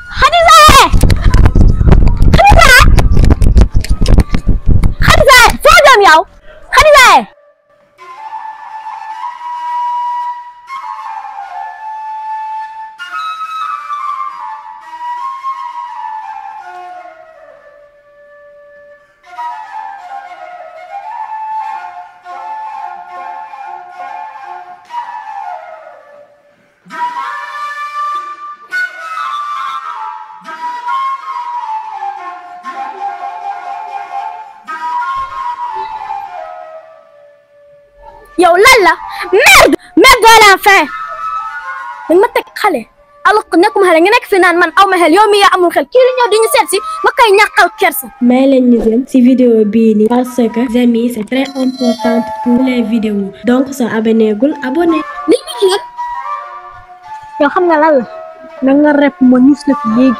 Khadija Khadija Khadija foo jëm yow Khadija yow lan la merde merde à la fin dañ ma teg xale alors que nekkuma xale nga nekk fi naan man aw ma xel yow mi yaa amul xel kii di ñëw di ñu seet si ma koy ñàkkal kersa. may leen ñu dem ci vidéo bii nii parce que amis c'est très important pour les vidéos donc soo abonné gul abonné li ñu ci yow xam nga lan la na nga rep ma ñus la fi léegi.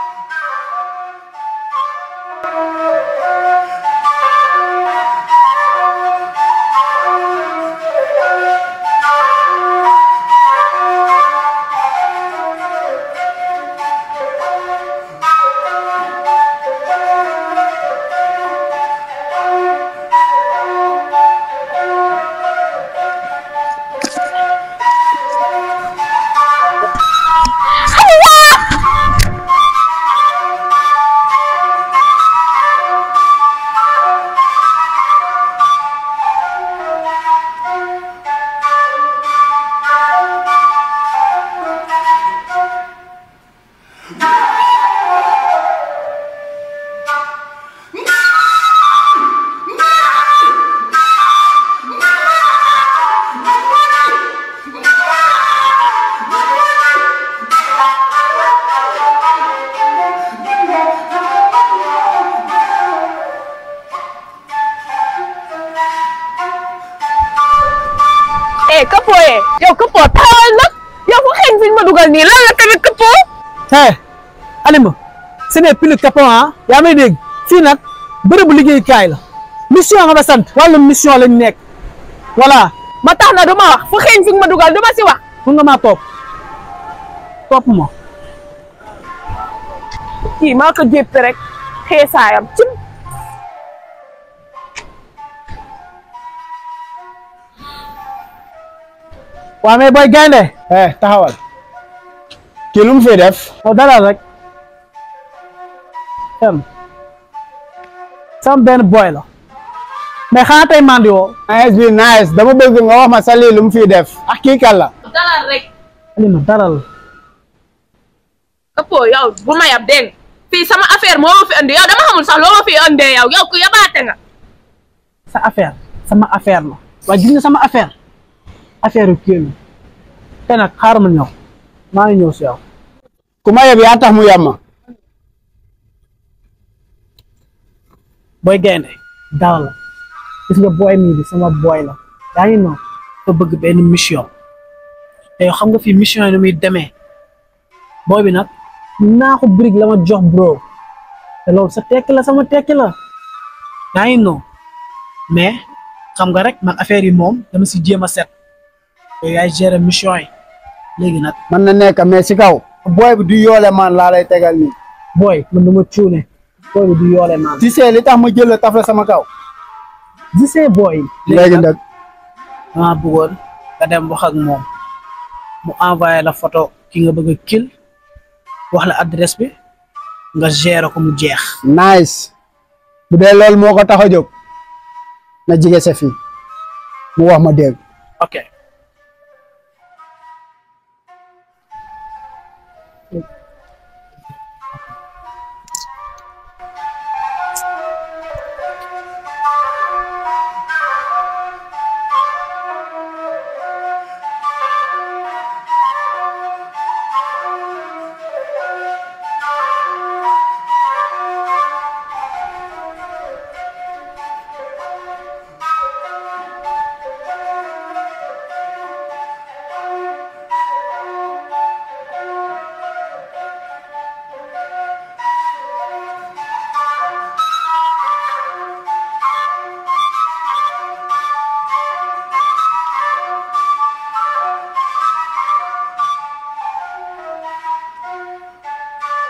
eh këppoo yee yow këppoo taawal nag yow fu xeeñ fi ñu ma dugal nii lan la tamit këppoo hey Alima ce n'est plus capon ah yaa may dégg fii nag bërëbu liggéeyukaay la mission nga ma sant wàllum mission lañ nekk voilà ma tax na du ma wax fu xeeñ fi ñu ma dugal du ma si wax mun nga maa topp topp ma kii maa ko jéppi rek xeesaayam cim waa mais booy gaynde eh taxawal kii lu mu fi def yow dalal rek xem sama benn boy la mais xanaa tey mandi woo nice bi nice dama bëgg nga wax ma sa lii lu mu fi def ak kii kan la dalal rek Alima dalal këppoo yow bu ma yab dégg nga fii sama affaire moo ma fi andi yow dama xamul sax loo ma fi andee yow yow ku yabaate nga sa affaire sama affaire la waaye gis nga sama affaire affaire yu kii la te nag xaaral ma ñëw maa ngi ñëw si yow ku ma yeb yaa tax mu yab ma booy gaynde dalal la gis nga booy mii bi sama booy la yaa ngi noonu nga bëgg benn mission te yow xam nga fii mission yi ni muy demee booy bi nag naaxu brique la ma jox bro te loolu sa tekki la sama tekki la yaa ngi noonu mais xam nga rek man affaire yi moom dama si jéem a set yow yaay gérer mission yi léegi nag mën na nekk mais si kaw booy bi du yoole man laa lay tegal nii booy man dama cuune booy bi du yoole naan tu sais li tax ma jël la taf la sama kaw gisee booy léegi nag dama bëggoon nga dem wax ak moom mu envoyé la photo ki nga bëgg a kil wax la adresse bi nga gérer ko mu jeex nice bu dee loolu moo ko tax a jóg na jige sa fii mu wax ma dégg ok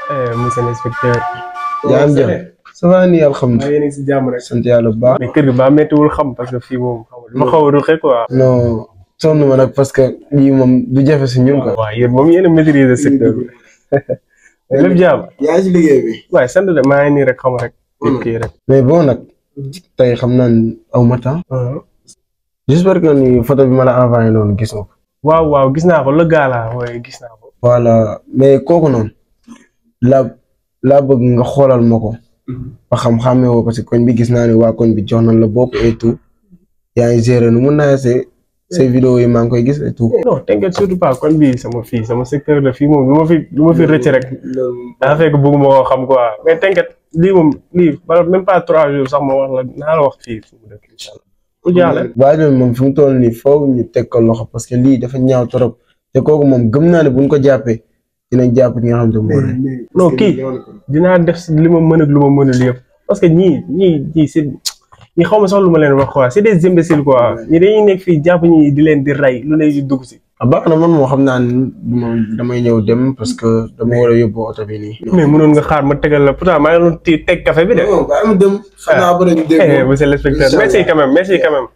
eh monsieur l'inspecteur. yaa am jàmm ça va nii maa alhamdulilah yéen a ngi si jàmm rek. sant yàlla bu baax. mais kër gi ba méttiwul xam parce que fii moom xam nga ma xaw a ruxe quoi. non sonn ma nag parce que lii moom du jafe si ñun quoi. waaw yéen moom yéen a maîtriser secteur bi. lépp jàmm. yaa ngi si liggéey bi. waaye sant de maa ngi nii rek xam rek. kii rek. mais bon nag tey xam naa ne aw ma temps. j'espère que ni photo bi ma la envoyé noonu gis nga ko. waaw waaw gis naa ko le gars la waaye gis naa ko. voilà mais kooku noonu laa laa bëgg nga xoolal ma ko. ba xam-xamee woo parce que koñ bi gis naa ne waa koñ bi jox nañ la bopp et tout. yaa ngi gérer nu mun naa see say vidéo yi maa ngi koy gis et tout. non t'inquiète surtout pas koñ bi sama fii sama secteur la fii moom lu ma fi lu ma fi rëcc rek. daa fekk bëgguma koo xam quoi mais t'inquiète lii moom lii bala même pas trois jours sax ma wax la naa la wax fii fu mu dëkk incha allah. ku jaaxle. waa jooju moom fi mu toll nii foofu ñu teg ko loxo parce que lii dafa ñaaw trop te kooku moom gëm naa ne buñ ko jàppee dinañ jàpp ki nga xam ne mooy. non kii dinaa def si li ma mën ak lu ma mënul yëpp parce que ñii ñii ñii c'est ñi xaw ma sax lu ma leen wax quoi c'est des imbéciles quoi ñi dañuy nekk fii jàpp ñi di leen di rey lu ne di dugg si. ah baax na man moo xam naa ne moom damay ñëw dem parce que dama war a yóbbu oto bi nii. mais mënoon nga xaar ma tegal la pourtant maa ngi doon ti teg café bi de. non bàyyi ma dem. xam naa ba dañu dégg. Eh, monsieur l'inspecteur merci quand même merci quand même.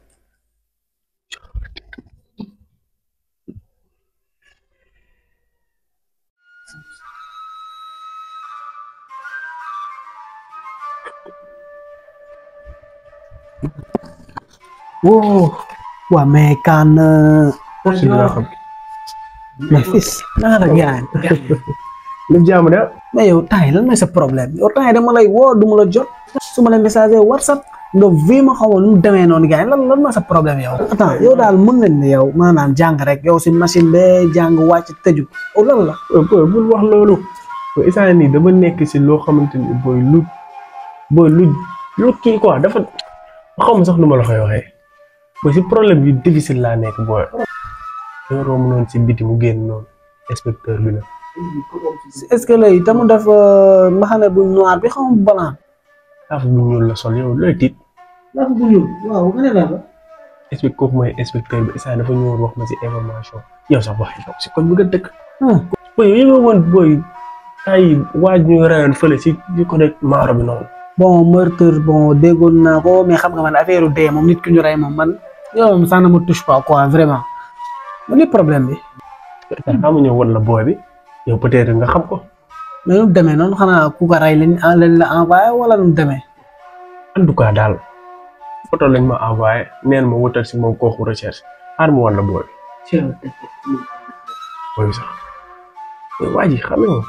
woo waa mais kan si la xam. mais fils naa la gaañ lépp jàmm de. mais yow temps yi lan mooy sa problème yow temps yi dama lay woo du ma la jot su ma la message whatsapp nga vi ma xaw ma nu mu demee noonu gaañ lan lan mooy sa problème yow attends yow daal mën nañ ne yow maanaam jàng rek yow si machine bee jàng wàcc tëju yow lan la booy bul wax loolu. booy instant nii dama nekk si loo xamante ni booy lu booy lu lu kii quoi dafa xaw ma sax nu ma la koy waxee. booy si problème yu difficile laa nekk booy. ñoo romb noonu si biti mu génn noonu inspecteur bi la. est-ce que lay tamu def mbaxane bu noir bi xam balan affaire bu ñuul la sol yow looy tiit. ndax bu ñuul waaw nga ne la la inspecteur kooku mooy inspecteur bi instant dafa ñëwoon wax ma si information yow sax wax yow si koñ bi nga dëkk. booy yow yëngu woon booy ay waaj ñu reyoon fële si si côté maaro bi noonu. bon meurtre bon déggoon naa ko mais xam nga man affaire dee moom nit ki ñu rey moom man yow moom ça ne me touche pas quoi vraiment man li problème bi xam nga ñëw woon la booy bi yow peut-être nga xam ko. mais nu mu demee noonu xanaa ku ko rey lañ lañ la envoyé wala nu mu demee en tout cas daal photo lañ ma envoyé neen ma wutal si moom kooku recherche xaar ma woon la booy bi booy bi sax mais waa ji xam nga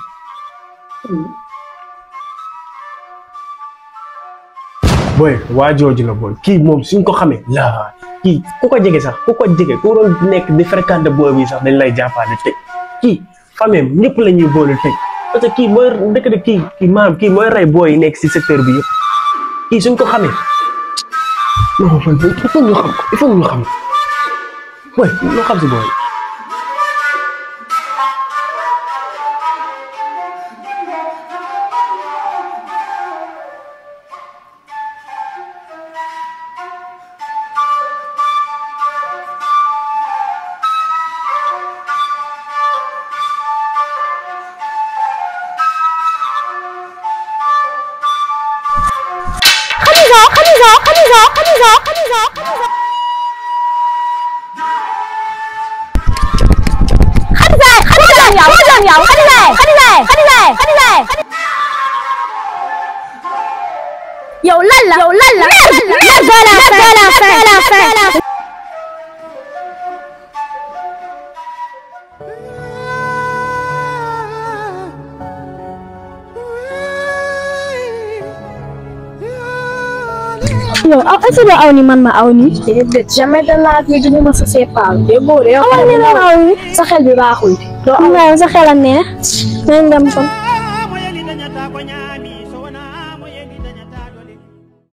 booy waa jooju la booy kii moom suñ ko xamee laa kii ku ko jege sax ku ko jege ku doon nekk di fréquenter booy bi sax dañ lay jàppale tëj kii famille ñëpp la ñuy boole tëj parce que kii mooy dëkk de kii kii maanaam kii mooy rey booy yi nekk si secteur bi yëpp kii suñ ko xamee non man il faut ñu xam ko il faut ñu xam ko booy loo xam si booy Khadija, Khadija, Khadija, Khadija, Khadija, Khadija. Khadija, Khadija, yow, Khadija, yow, Khadija, Khadija, Khadija, Khadija. Yow lan la? Yow lan la? Merde, merde, à la fin, à la fin, à la fin. yow aw est-ce que aw ni man ma aw ni déedéet jamais de la vie du ma sa sépaal déggoo de yow amal ni man aw ni sa xel bi baaxul doo am sa xel a neex nañ dem kon